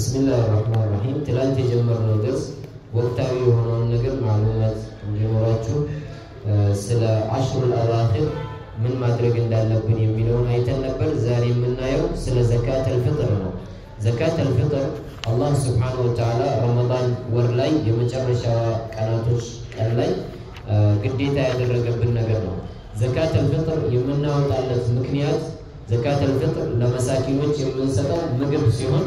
ብስሚላህ ራህማን ራሂም። ትላንት የጀመርነው ደርስ ወቅታዊ የሆነውን ነገር ማሉማት እንዲኖራችሁ ስለ አሽሩል አዋኺር ምን ማድረግ እንዳለብን የሚለውን አይተን ነበር። ዛሬ የምናየው ስለ ዘካት አልፍጥር ነው። ዘካት አልፍጥር አላህ ስብሓነሁ ወተዓላ ረመዳን ወር ላይ የመጨረሻ ቀናቶች ቀን ላይ ግዴታ ያደረገብን ነገር ነው። ዘካት አልፍጥር የምናወጣለት ምክንያት ዘካት አልፍጥር ለመሳኪኖች የምንሰጠው ምግብ ሲሆን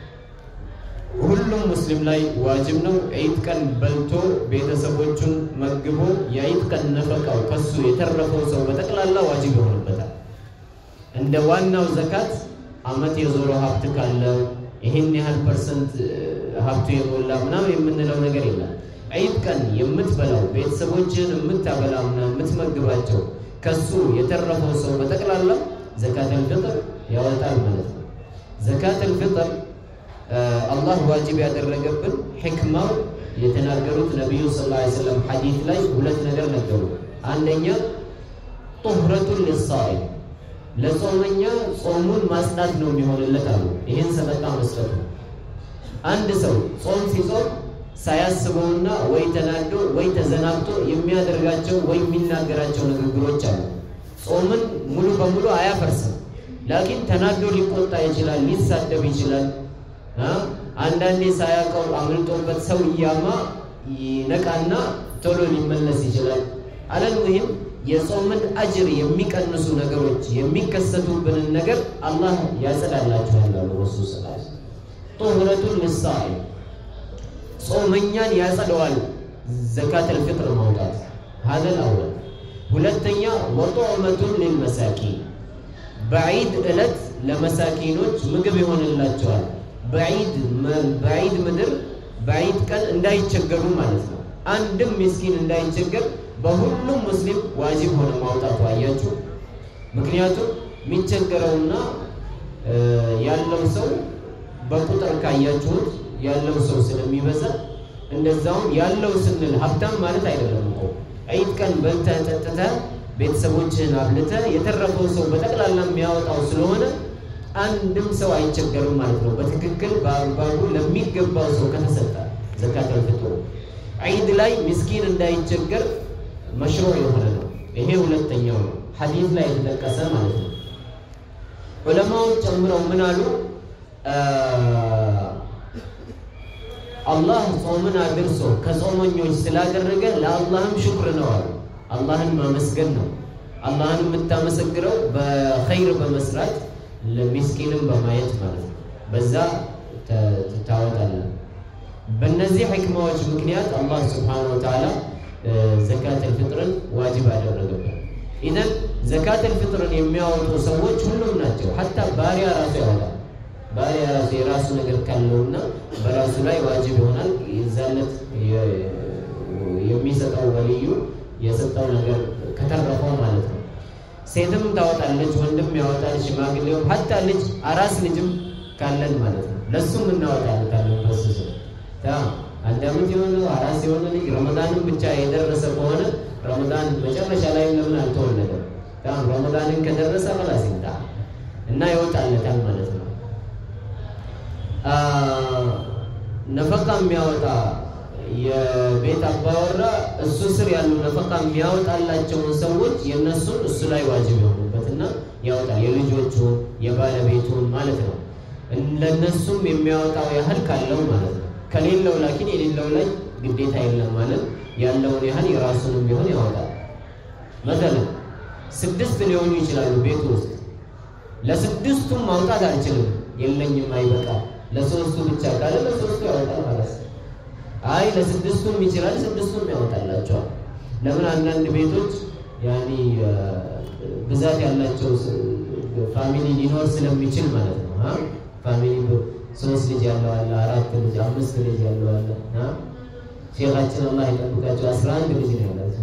ሁሉም ሙስሊም ላይ ዋጅብ ነው። ዒድ ቀን በልቶ ቤተሰቦቹን መግቦ የዒድ ቀን ነፈቃው ከሱ የተረፈው ሰው በጠቅላላ ዋጅብ ይሆንበታል። እንደ ዋናው ዘካት አመት የዞረ ሀብት ካለው ይህን ያህል ፐርሰንት ሀብቱ የሞላ ምናምን የምንለው ነገር የለም። ዒድ ቀን የምትበላው ቤተሰቦችን የምታበላውና የምትመግባቸው ከሱ የተረፈው ሰው በጠቅላላ ዘካት አልፍጥር ያወጣል ማለት ነው። ዘካት አልፍጥር አላህ ዋጅብ ያደረገብን ሕክማው የተናገሩት ነቢዩ ሰለላሁ ዐለይሂ ወሰለም ሐዲት ላይ ሁለት ነገር ነገሩ። አንደኛ ጡህረቱን ሊሳኢም ለጾመኛ ጾሙን ማጽዳት ነው የሚሆንለት አሉ። ይህን ሰደቃ መስጠቱ አንድ ሰው ጾም ሲጾም ሳያስበውና ወይ ተናዶ ወይ ተዘናግቶ የሚያደርጋቸው ወይ የሚናገራቸው ንግግሮች አሉ። ጾምን ሙሉ በሙሉ አያፈርስም። ላኪን ተናዶ ሊቆጣ ይችላል፣ ሊሳደብ ይችላል። አንዳንዴ ሳያውቀው አምልጦበት ሰው እያማ ይነቃና ቶሎ ሊመለስ ይችላል። አለልሙሂም የጾምን አጅር የሚቀንሱ ነገሮች የሚከሰቱብንን ነገር አላህ ያጸዳላችኋል አሉ ረሱል ስ ጡህረቱን ልሳኢም ጾመኛን ያጸደዋል ዘካት አልፍጥር ማውጣት ሀዘል አወል ሁለተኛ ወጦዕመቱን ልልመሳኪን በዒድ ዕለት ለመሳኪኖች ምግብ ይሆንላቸዋል በዒድ ምድር በዒድ ቀን እንዳይቸገሩ ማለት ነው አንድም ምስኪን እንዳይቸገር በሁሉም ሙስሊም ዋጅብ ሆነ ማውጣቱ አያችሁ ምክንያቱም የሚቸገረውና ያለው ሰው በቁጥር ካያችሁት ያለው ሰው ስለሚበዛ እንደዛውም ያለው ስንል ሀብታም ማለት አይደለም እኮ ዒድ ቀን በልተህ ጠጥተህ ቤተሰቦችህን አብልተህ የተረፈው ሰው በጠቅላላ የሚያወጣው ስለሆነ አንድም ሰው አይቸገርም ማለት ነው። በትክክል በአግባቡ ለሚገባው ሰው ከተሰጠ ዘካት አልፍጥር ዒድ ላይ ምስኪን እንዳይቸገር መሽሩዕ የሆነ ነው። ይሄ ሁለተኛው ነው፣ ሐዲስ ላይ የተጠቀሰ ማለት ነው። ዑለማዎች ጨምረው ምን አሉ? አላህ ጾምን አድርሶ ከጾመኞች ስላደረገ ለአላህም ሽኩር ነው አሉ። አላህን ማመስገን ነው። አላህን የምታመሰግነው በኸይር በመስራት ለሚስኪንም በማየት ማለት ነው። በዛ ታወጣለህ። በእነዚህ ሕክማዎች ምክንያት አላህ ስብሓነሁ ወተዓላ ዘካት አልፍጥርን ዋጅብ አደረገበት። ኢዘን ዘካት አልፍጥርን የሚያወጡ ሰዎች ሁሉም ናቸው። ሀታ ባሪያ ራሱ ያወጣል። ባሪያ ራሱ የራሱ ነገር ካለውና በራሱ ላይ ዋጅብ ይሆናል። የዛለት የሚሰጠው ወልዩ የሰጠው ነገር ከተረፈው ማለት ነው። ሴትም ታወጣለች፣ ወንድም ያወጣል፣ ሽማግሌው ሀታ ልጅ አራስ ልጅም ካለን ማለት ነው ለሱም እናወጣለታለን። በሱ አንድ ዓመት የሆነው አራስ የሆነ ልጅ ረመዳንን ብቻ የደረሰ ከሆነ ረመዳን መጨረሻ ላይ ለምን አልተወለደም? ረመዳንን ከደረሰ በላስ ይምጣ እና ይወጣለታል ማለት ነው። ነፈቃ የሚያወጣ የቤት አባወራ እሱ ስር ያሉ ነፈቃ የሚያወጣላቸውን ሰዎች የእነሱን እሱ ላይ ዋጅብ የሆኑበትና ያወጣል። የልጆቹን የባለቤቱን ማለት ነው። ለእነሱም የሚያወጣው ያህል ካለው ማለት ነው። ከሌለው ላኪን የሌለው ላይ ግዴታ የለም ማለት ያለውን ያህል የራሱንም ቢሆን ያወጣል። መሰለን ስድስት ሊሆኑ ይችላሉ ቤቱ ውስጥ ለስድስቱም ማውጣት አልችልም የለኝም አይበቃ ለሶስቱ ብቻ ካለ ለሶስቱ ያወጣል ማለት ነው። አይ ለስድስቱም ይችላል ስድስቱም ያወጣላቸዋል። ለምን አንዳንድ ቤቶች ያኔ ብዛት ያላቸው ፋሚሊ ሊኖር ስለሚችል ማለት ነው። ፋሚሊ ሶስት ልጅ ያለው አለ፣ አራት ልጅ፣ አምስት ልጅ ያለው አለ። ሼኻችን አላህ ይጠብቃቸው አስራ አንድ ልጅ ነው ያላቸው።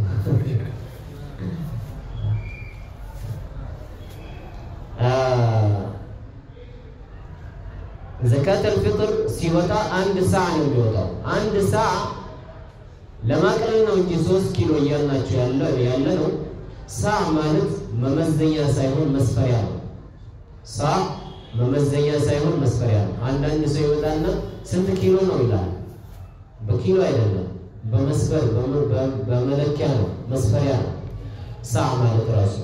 ዘካት አልፍጥር ሲወጣ አንድ ሰዓ ነው የሚወጣው። አንድ ሰዓ ለማቅለል ነው እንጂ ሶስት ኪሎ እያልናቸው ያለ ነው። ሰዓ ማለት መመዘኛ ሳይሆን መስፈሪያ ነው። ሰዓ መመዘኛ ሳይሆን መስፈሪያ ነው። አንዳንድ ሰው ይወጣና ስንት ኪሎ ነው ይላል። በኪሎ አይደለም፣ በመስፈር በመለኪያ ነው፣ መስፈሪያ ነው። ሳዕ ማለት ራሱ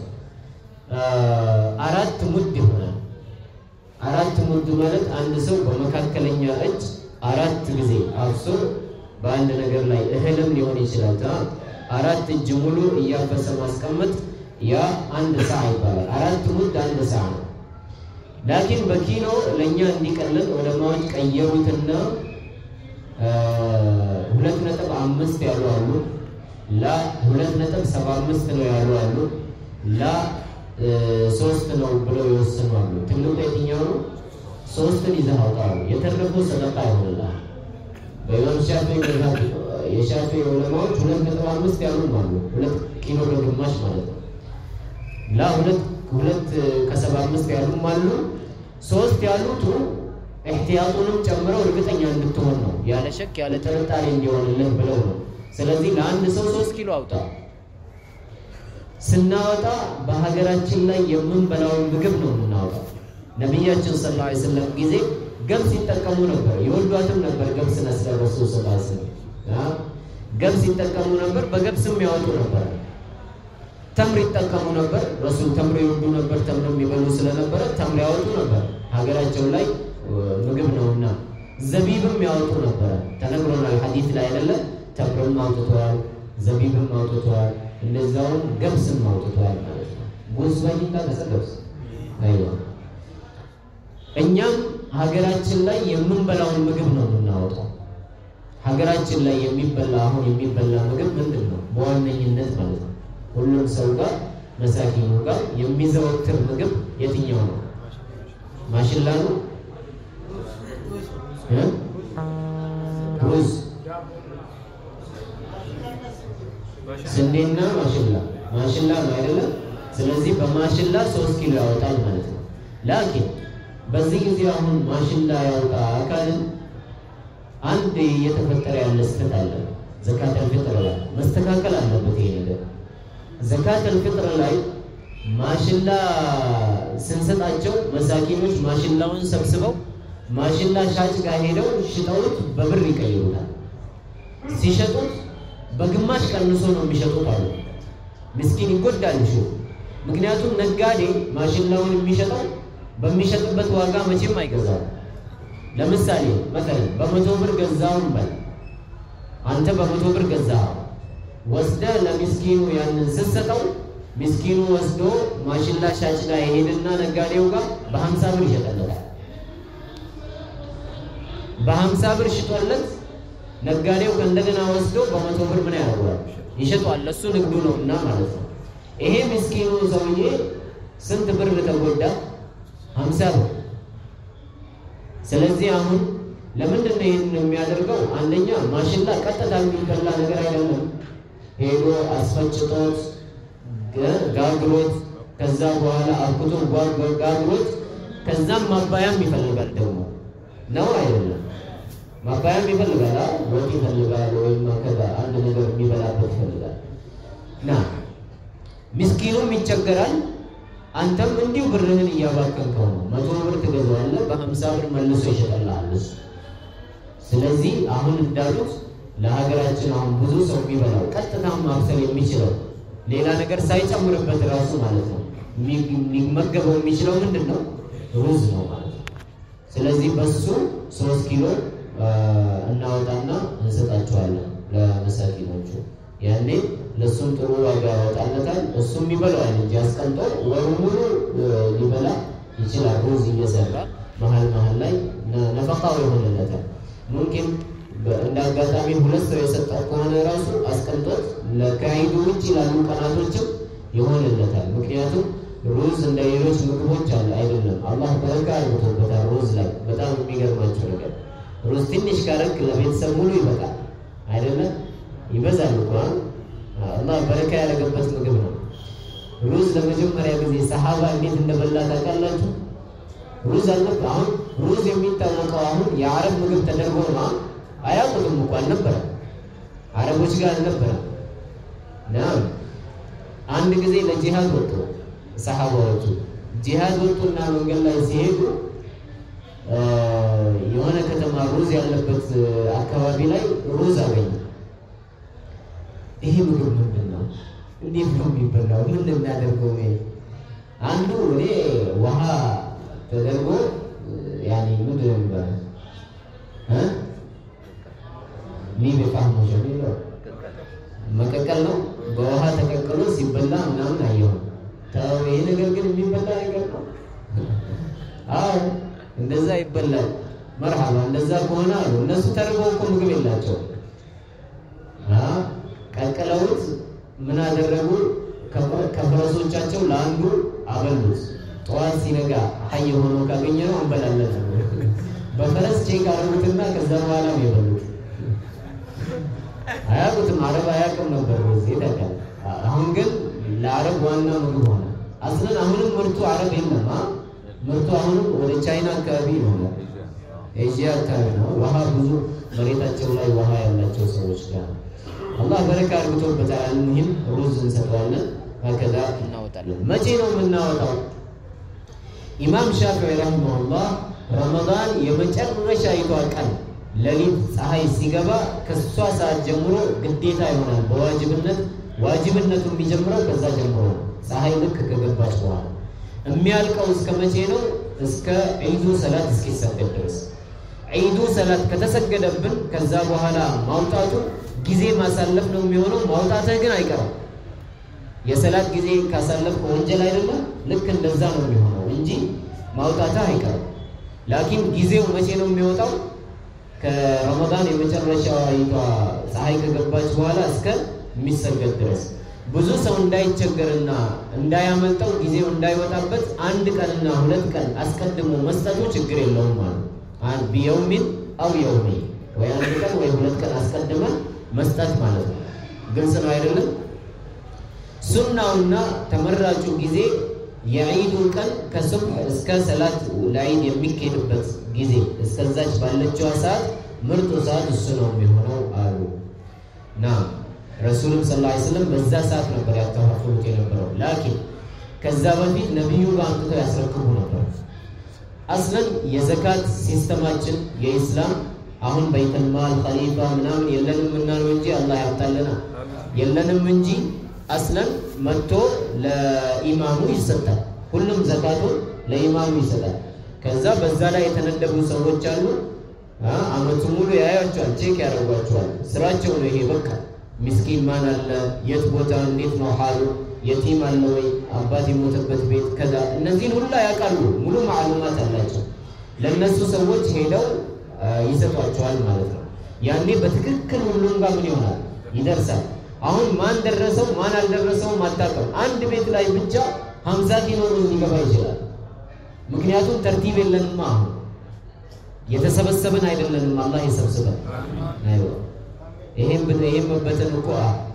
አራት ሙድ ይሆናል። አራት ሙድ ማለት አንድ ሰው በመካከለኛ እጅ አራት ጊዜ አፍሶ በአንድ ነገር ላይ እህልም ሊሆን ይችላል። አራት እጅ ሙሉ እያፈሰ ማስቀመጥ ያ አንድ ሰዓ ይባላል። አራት ሙድ አንድ ሰዓ ነው። ላኪን በኪሎ ለእኛ እንዲቀልል ዑለማዎች ቀየሩትና ሁለት ነጥብ አምስት ያሉ አሉ። ላ ሁለት ነጥብ ሰባ አምስት ነው ያሉ አሉ። ላ ሶስት ነው ብለው የወሰኑ አሉ። ትልቁ የትኛው ነው? ሶስትን ይዘህ አውጣው የተረፈው ሰደቃ ይሆንልሃል። በኢማም ሻፊ መዝሀብ የሻፊ ዑለማዎች ሁለት ነጥብ አምስት ያሉም አሉ። ሁለት ኪሎ በግማሽ ማለት ነው። ላ ሁለት ሁለት ከሰባ አምስት ያሉም አሉ። ሶስት ያሉት እህትያጡንም ጨምረው እርግጠኛ እንድትሆን ነው፣ ያለ ሸክ ያለ ጥርጣሬ እንዲሆንልህ ብለው ነው። ስለዚህ ለአንድ ሰው ሶስት ኪሎ አውጣ። ስናወጣ በሀገራችን ላይ የምንበላውን ምግብ ነው የምናወጣው። ነቢያችን ሰለላሁ ዐለይሂ ወሰለም ጊዜ ገብስ ይጠቀሙ ነበር፣ የወዷትም ነበር። ገብስ ነስለ ረሱል ሰለላሁ ዐለይሂ ወሰለም ገብስ ይጠቀሙ ነበር፣ በገብስም ያወጡ ነበር። ተምር ይጠቀሙ ነበር። ረሱል ተምር ይወዱ ነበር። ተምር የሚበሉ ስለነበረ ተምር ያወጡ ነበር። ሀገራቸው ላይ ምግብ ነውና ዘቢብም ያወጡ ነበረ። ተነግሮናል ሐዲት ላይ አይደለ? ተምርም አውጥተዋል፣ ዘቢብም አውጥተዋል፣ እንደዛውም ገብስም አውጥተዋል ማለት ነው። ጉዝ ባይታ ከሰገብስ አይዋ እኛም ሀገራችን ላይ የምንበላውን ምግብ ነው የምናወጣው። ሀገራችን ላይ የሚበላ አሁን የሚበላ ምግብ ምንድን ነው በዋነኝነት ማለት ነው ሁሉም ሰው ጋር መሳኪኑ ጋር የሚዘወትር ምግብ የትኛው ነው? ማሽላ ነው? ሩዝ፣ ስንዴና ማሽላ ማሽላ ነው አይደለም? ስለዚህ በማሽላ ሶስት ኪሎ ያወጣል ማለት ነው። ላኪን በዚህ ጊዜ አሁን ማሽላ ያወጣ አካልን አንድ እየተፈጠረ ያለ ስህተት አለ። ዘካተል ፊጥር ላይ መስተካከል አለበት ይሄ ነገር። ዘካተል ፊጥር ላይ ማሽላ ስንሰጣቸው መሳኪኖች ማሽላውን ሰብስበው ማሽላ ሻጭ ጋር ሄደው ሽጠውት በብር ይቀይሩታል። ሲሸጡት በግማሽ ቀንሶ ነው የሚሸጡት አሉ። ምስኪን ይጎዳል እሺ። ምክንያቱም ነጋዴ ማሽላውን የሚሸጠው በሚሸጥበት ዋጋ መቼም አይገዛም። ለምሳሌ መሰለን በመቶ ብር ገዛውን በል አንተ በመቶ ብር ገዛኸው ወስደ ለሚስኪኑ ያንን ስትሰጠው ሚስኪኑ ወስዶ ማሽላ ሻጭ ጋር ይሄድና ነጋዴው ጋር በሀምሳ ብር ይሸጠለታል። በሀምሳ ብር ሽጦለት ነጋዴው እንደገና ወስዶ በመቶ ብር ምን ያደርገዋል? ይሸጧል። ለሱ ንግዱ ነው እና ማለት ነው። ይሄ ምስኪኑ ሰውዬ ስንት ብር ተጎዳ? ሀምሳ ብር። ስለዚህ አሁን ለምንድን ነው ይህን የሚያደርገው? አንደኛ ማሽላ ቀጥታ የሚበላ ነገር አይደለም። ሄዶ አስፈጭቶት ጋግሮት ከዛ በኋላ አብኩቶ ጋግሮት ከዛም ማባያም ይፈልጋል ደግሞ ነው አይደለም? ማባያም ይፈልጋል፣ ወጥ ይፈልጋል፣ ወይም ከዛ አንድ ነገር የሚበላበት ይፈልጋል። ና ምስኪኑም ይቸገራል። አንተም እንዲሁ ብርህን እያባከንከው ነው። መቶ ብር ትገዛዋለህ፣ በሀምሳ ብር መልሶ ይሸጠልሃል እሱ። ስለዚህ አሁን እንዳሉት ለሀገራችን አሁን ብዙ ሰው የሚበላው ቀጥታም ማብሰል የሚችለው ሌላ ነገር ሳይጨምርበት ራሱ ማለት ነው የሚመገበው የሚችለው ምንድን ነው? ሩዝ ነው ማለት ነው። ስለዚህ በሱ ሶስት ኪሎ እናወጣና እንሰጣቸዋለን ለመሳኪኖቹ። ያኔ ለእሱም ጥሩ ዋጋ ያወጣለታል። እሱም ይበላዋል እንጂ አስቀምጦ ወሩ ሙሉ ሊበላ ይችላል። ሩዝ እየሰራ መሀል መሀል ላይ ነፈቃው ይሆንለታል። ሙምኪን እንደ አጋጣሚ ሁለት ሰው የሰጠው ከሆነ ራሱ አስቀምጦት ከዒዱ ውጭ ላሉ ቀናቶችም ይሆንለታል። ምክንያቱም ሩዝ እንደ ሌሎች ምግቦች አለ አይደለም። አላህ በረካ አድርጎበታል ሩዝ ላይ። በጣም የሚገርማቸው ነገር ሩዝ ትንሽ ካረግ ለቤተሰብ ሙሉ ይበቃል አይደለም። ይበዛል እኮ አላህ በረካ ያደረገበት ምግብ ነው። ሩዝ ለመጀመሪያ ጊዜ ሰሃባ እንዴት እንደበላ ታውቃላችሁ? ሩዝ አልነበረ። አሁን ሩዝ የሚታወቀው አሁን የአረብ ምግብ ተደርጎ ነው። አያውቁትም እኮ አልነበረም፣ አረቦች ጋር አልነበረም። ና አንድ ጊዜ ለጂሃድ ወጡ ሰሃባዎቹ። ጂሃድ ወጡና መንገድ ላይ ሲሄዱ የሆነ ከተማ ሩዝ ያለበት አካባቢ ላይ ሩዝ አገኘ። ይሄ ምግብ ምንድን ነው? እንዴት ነው የሚበላው? ምን የሚያደርገው? አንዱ እኔ ውሃ ተደርጎ ያኔ ምንድን ነው የሚባለው ሊብ ፋህሞ የሚለው መቀቀል ነው። በውሃ ተቀቅሎ ሲበላ ምናምን አየሁ። ተው ይሄ ነገር ግን የሚበላ ነገር ነው። አዎ እንደዛ ይበላል። መርሃባ እንደዛ ከሆነ አሉ እነሱ ተርበው እኮ ምግብ የላቸው። ቀቅለውት ምን አደረጉ? ከፈረሶቻቸው ለአንዱ አበሉት። ጠዋት ሲነጋ ሀይ ሆኖ ካገኘ ነው እንበላለን። በፈረስ ቼክ አደረጉትና ከዛ በኋላ ነው የበሉት። አያውቁትም። አረብ አያውቅም ነበር ዚህ ታውቃለህ። አሁን ግን ለአረብ ዋና ምግብ ሆነ። አስለን አሁንም ምርቱ አረብ የለም። ምርቱ አሁንም ወደ ቻይና አካባቢ ይሆናል፣ ኤዥያ አካባቢ ነው። ውሃ ብዙ መሬታቸው ላይ ውሃ ያላቸው ሰዎች ጋር አላህ በረካ አድርጎበታል። ይህም ሩዝ እንሰጠዋለን፣ ከዛ እናወጣለን። መቼ ነው የምናወጣው? ኢማም ሻፊዒ ረሂመሁላህ ረመዳን የመጨረሻ ይቷ ቀን ሌሊት ፀሐይ ሲገባ ከሷ ሰዓት ጀምሮ ግዴታ ይሆናል በዋጅብነት ዋጅብነቱ የሚጀምረው ከዛ ጀምሮ ነው። ፀሐይ ልክ ከገባች በኋላ የሚያልቀው እስከ መቼ ነው? እስከ ዒዱ ሰላት እስኪሰገድ ድረስ። ዒዱ ሰላት ከተሰገደብን ከዛ በኋላ ማውጣቱ ጊዜ ማሳለፍ ነው የሚሆነው። ማውጣትህ ግን አይቀርም። የሰላት ጊዜ ካሳለፍ ወንጀል አይደለም። ልክ እንደዛ ነው የሚሆነው እንጂ ማውጣትህ አይቀርም። ላኪን ጊዜው መቼ ነው የሚወጣው? ከረመዳን የመጨረሻዋ ይቷ ፀሐይ ከገባች በኋላ እስከ የሚሰገድ ድረስ ብዙ ሰው እንዳይቸገርና እንዳያመልጠው ጊዜው እንዳይወጣበት አንድ ቀንና ሁለት ቀን አስቀድሞ መስጠቱ ችግር የለውም ማለት አንድ ቢየውሚን አው የውሜ ወይ አንድ ቀን ወይ ሁለት ቀን አስቀድመን መስጠት ማለት ነው። ግልጽ ነው አይደለም? ሱናውና ተመራጩ ጊዜ የዒዱ ቀን ከሱብሕ እስከ ሰላት ለዒድ የሚካሄድበት ጊዜ እስከዛች ባለችዋ ሰዓት ምርጡ ሰዓት እሱ ነው የሚሆነው አሉ ና ረሱልም ስ ላ ስለም በዛ ሰዓት ነበር ያከፋፍሉት የነበረው። ላኪን ከዛ በፊት ነቢዩ ጋር አምጥተው ያስረክቡ ነበር። አስለን የዘካት ሲስተማችን የኢስላም አሁን በይተልማል ኸሊፋ ምናምን የለንም እና ነው እንጂ አላህ ያምጣልና የለንም እንጂ አስለን መጥቶ ለኢማሙ ይሰጣል። ሁሉም ዘካቱን ለኢማሙ ይሰጣል። ከዛ በዛ ላይ የተነደቡ ሰዎች አሉ። አመቱ ሙሉ ያያቸዋል፣ ቼክ ያደርጓቸዋል። ስራቸው ነው ይሄ በቃ ምስኪን ማን አለ፣ የት ቦታ እንዴት ነው ሀሉ፣ የቲም አለ ወይ፣ አባት የሞተበት ቤት ከዛ እነዚህን ሁላ ያውቃሉ። ሙሉ ማዕሉማት አላቸው። ለእነሱ ሰዎች ሄደው ይሰጧቸዋል ማለት ነው። ያኔ በትክክል ሁሉም ጋር ምን ይሆናል ይደርሳል። አሁን ማን ደረሰው ማን አልደረሰውም አታውቅም። አንድ ቤት ላይ ብቻ ሀምሳ ኪሎ ሊገባ ይችላል። ምክንያቱም ተርቲብ የለንማ። አሁን የተሰበሰብን አይደለንም። አላህ የሰብስበን። አይዋ ይሄም ይሄም መበተን እኮ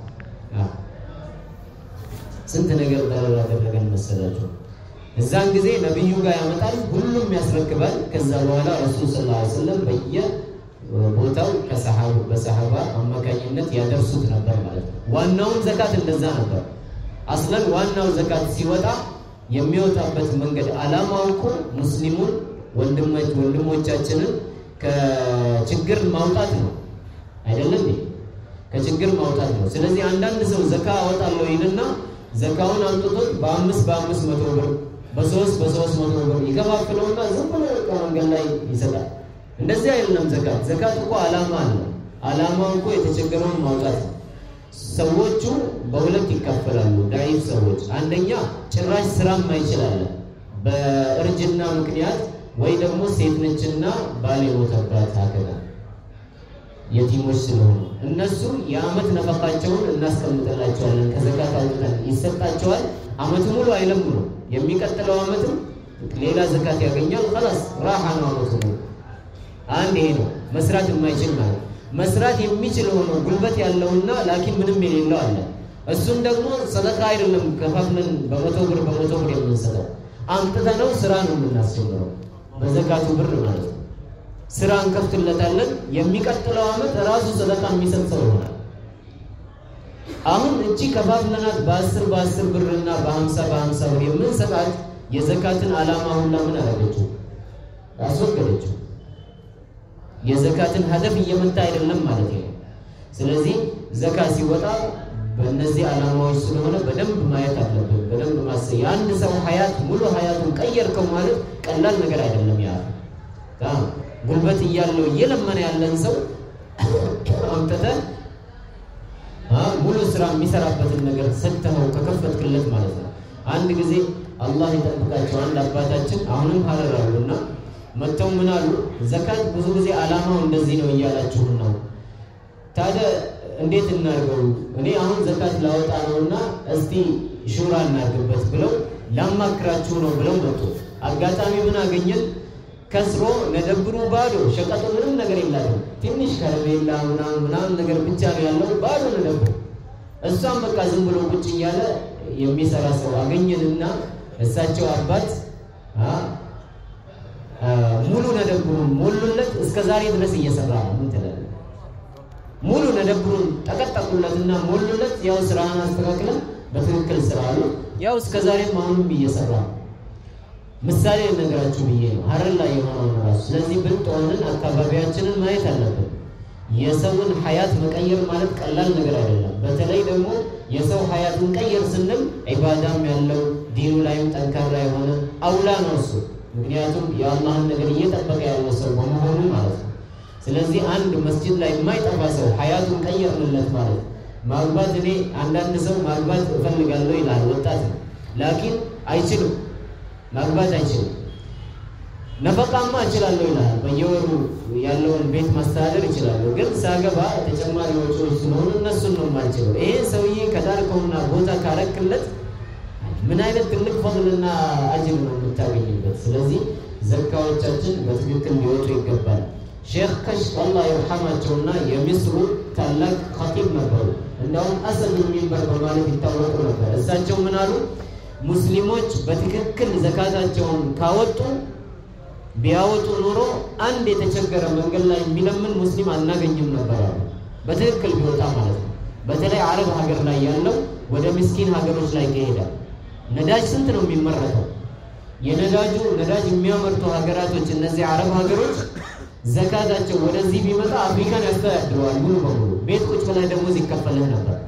ስንት ነገር ያደረገን መሰላችሁ። እዛን ጊዜ ነቢዩ ጋር ያመጣል፣ ሁሉም ያስረክባል። ከዛ በኋላ ረሱል ስ ላ ስለም በየቦታው በሰሓባ አማካኝነት ያደርሱት ነበር ማለት ነው። ዋናውን ዘካት እንደዛ ነበር። አስለን ዋናው ዘካት ሲወጣ የሚወጣበት መንገድ አላማው እኮ ሙስሊሙን ወንድሞቻችንን ከችግር ማውጣት ነው አይደለም? ከችግር ማውጣት ነው። ስለዚህ አንዳንድ ሰው ዘካ አወጣለሁ ይልና ዘካውን አምጥቶት በአምስት በአምስት መቶ ብር በሶስት በሶስት መቶ ብር ይከፋፍለውና ዝም ብሎ መንገድ ላይ ይሰጣል። እንደዚህ አይደለም ዘካት። ዘካት እኮ አላማ አለ። አላማው እኮ የተቸገረውን ማውጣት ነው። ሰዎቹ በሁለት ይካፈላሉ። ዳይፍ ሰዎች አንደኛ ጭራሽ ስራም አይችላለን በእርጅና ምክንያት ወይ ደግሞ ሴት ነችና ባል የሞተባት ሀከዛ የቲሞች ስለሆኑ እነሱ የአመት ነፈቃቸውን እናስቀምጥላቸዋለን። ከዘካት አውጥተን ይሰጣቸዋል። አመት ሙሉ አይለምኑ። የሚቀጥለው አመትም ሌላ ዘካት ያገኛል። ኸላስ ራሓ ነው አመቱ ሙሉ። አንድ ይሄ ነው መስራት የማይችል ማለት መስራት የሚችል ሆኖ ጉልበት ያለውና ላኪን ምንም የሌለው አለ። እሱን ደግሞ ሰደቃ አይደለም ከፋፍለን በመቶ ብር በመቶ ብር የምንሰጠው አምጥተነው ስራ ነው የምናስጀምረው በዘካቱ ብር ማለት ነው። ስራ እንከፍትለታለን። የሚቀጥለው አመት ራሱ ሰደቃ የሚሰጥ ሰው ይሆናል። አሁን እቺ ከፋፍለናት በአስር በአስር ብርና በሀምሳ በሀምሳ ብር የምንሰጣት የዘካትን ዓላማ ሁላ ምን አደረገችው? አስወገደችው። የዘካትን ሀደፍ እየመታ አይደለም ማለት ነው። ስለዚህ ዘካ ሲወጣ በእነዚህ ዓላማዎች ስለሆነ በደንብ ማየት አለብን። በደንብ ማሰብ የአንድ ሰው ሀያት ሙሉ ሀያቱን ቀየርከው ማለት ቀላል ነገር አይደለም። ያ ጉልበት እያለው እየለመነ ያለን ሰው አምጥተህ ሙሉ ስራ የሚሰራበትን ነገር ሰጥተኸው ከከፈትክለት ማለት ነው። አንድ ጊዜ አላህ ይጠብቃቸው አንድ አባታችን አሁንም ሀረር አሉና መጥተው ምን አሉ፣ ዘካት ብዙ ጊዜ ዓላማው እንደዚህ ነው እያላችሁን ነው። ታዲያ እንዴት እናድርገው? እኔ አሁን ዘካት ላወጣ ነውና እስቲ ሹራ እናድርግበት ብለው ላማክራችሁ ነው ብለው መጡ። አጋጣሚ ምን አገኘን? ከስሮ ነደብሩ ባዶ፣ ሸቀጡ ምንም ነገር የላትም። ትንሽ ከረሜላ ምናምን ምናምን ነገር ብቻ ነው ያለው፣ ባዶ ነደብሩ። እሷም በቃ ዝም ብሎ ቁጭ እያለ የሚሰራ ሰው አገኘንና እሳቸው አባት ሙሉ ነደብሩን ሞሉለት። እስከ ዛሬ ድረስ እየሰራ ነው። ምን ትላለህ? ሙሉ ነደብሩን ጠቀጠቁለትና ሞሉለት። ያው ስራህን አስተካክለን በትክክል ስራ አሉ። ያው እስከ ዛሬም አሁንም እየሰራ ነው። ምሳሌ ነገራችሁ ብዬ ነው ሀረር ላይ የሆነውን ራሱ። ስለዚህ ብልጥ ሆነን አካባቢያችንን ማየት አለብን። የሰውን ሀያት መቀየር ማለት ቀላል ነገር አይደለም። በተለይ ደግሞ የሰው ሀያትን ቀየር ስንል ዒባዳም ያለው ዲኑ ላይም ጠንካራ የሆነ አውላ ነው እሱ። ምክንያቱም የአላህን ነገር እየጠበቀ ያለ ሰው በመሆኑ ማለት ነው። ስለዚህ አንድ መስጂድ ላይ የማይጠፋ ሰው ሀያቱን ቀየርንለት ማለት ማግባት እኔ አንዳንድ ሰው ማግባት እፈልጋለሁ ይላል፣ ወጣት ነው፣ ላኪን አይችልም ማግባት አይችልም። ነፈቃማ እችላለሁ ይላል። በየወሩ ያለውን ቤት ማስተዳደር ይችላለሁ፣ ግን ሳገባ ተጨማሪ ወጪዎች ስለሆኑ እነሱን ነው የማልችለው። ይሄ ሰውዬ ከዳርከውና ቦታ ካረክለት ምን አይነት ትልቅ ፈضልና አጅር ነው የምታገኝበት። ስለዚህ ዘካዎቻችን በትክክል ሊወጡ ይገባል። ሼክ ከሽፍ አላህ ይርሐማቸውና የሚስሩ ታላቅ ኸጢብ ነበሩ። እንዲያውም አሰል ሚንበር በማለት ይታወቁ ነበር። እሳቸው ምን አሉ? ሙስሊሞች በትክክል ዘካታቸውን ካወጡ ቢያወጡ ኑሮ አንድ የተቸገረ መንገድ ላይ የሚለምን ሙስሊም አናገኝም ነበር አሉ። በትክክል ቢወጣ ማለት ነው። በተለይ አረብ ሀገር ላይ ያለው ወደ ምስኪን ሀገሮች ላይ ከሄዳል ነዳጅ ስንት ነው የሚመረተው? የነዳጁ ነዳጅ የሚያመርቱ ሀገራቶች እነዚህ አረብ ሀገሮች ዘካታቸው ወደዚህ ቢመጣ አፍሪካን ያስተዳድረዋል ሙሉ በሙሉ። ቤት ቁጭ ብለህ ደሞዝ ይከፈልህ ነበር።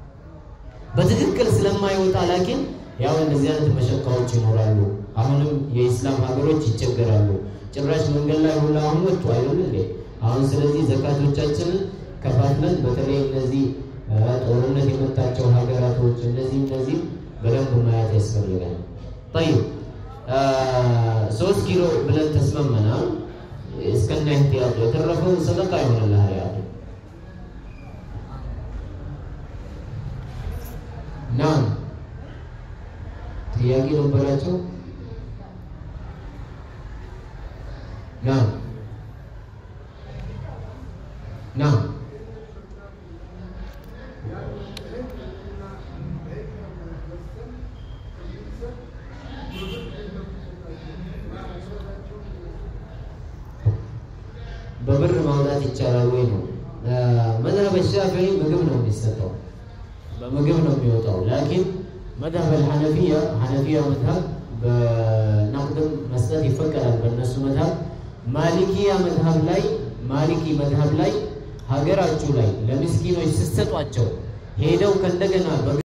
በትክክል ስለማይወጣ ላኪን ያው እንደዚህ አይነት መሸካዎች ይኖራሉ። አሁንም የኢስላም ሀገሮች ይቸገራሉ። ጭራሽ መንገድ ላይ ሁላ አሁን ወጡ አይደል እንዴ? አሁን ስለዚህ ዘካቶቻችንን ከፋፍለን በተለይ እነዚህ ጦርነት የመታቸው ሀገራቶች እነዚህ እነዚህ በደንብ ማየት ያስፈልጋል። ጠይብ ሶስት ኪሎ ብለን ተስማመና እስከና ኢህቲያጡ የተረፈው ሰደቃ ይሆንልሃል። ያ ናም ጥያቄ ነበራቸው። ናም ናም በብር ማውጣት ይቻላል ወይ ነው? መዝሀብ ሻፊዒ ምግብ ነው የሚሰጠው፣ በምግብ ነው የሚወጣው። ላኪን መዝሀብ አልሐነፊያ ሐነፊያ መዝሀብ በነቅድም መስጠት ይፈቀዳል በእነሱ መዝሀብ። ማሊኪያ መዝሀብ ላይ ማሊኪ መዝሀብ ላይ ሀገራችሁ ላይ ለምስኪኖች ስትሰጧቸው ሄደው ከእንደገና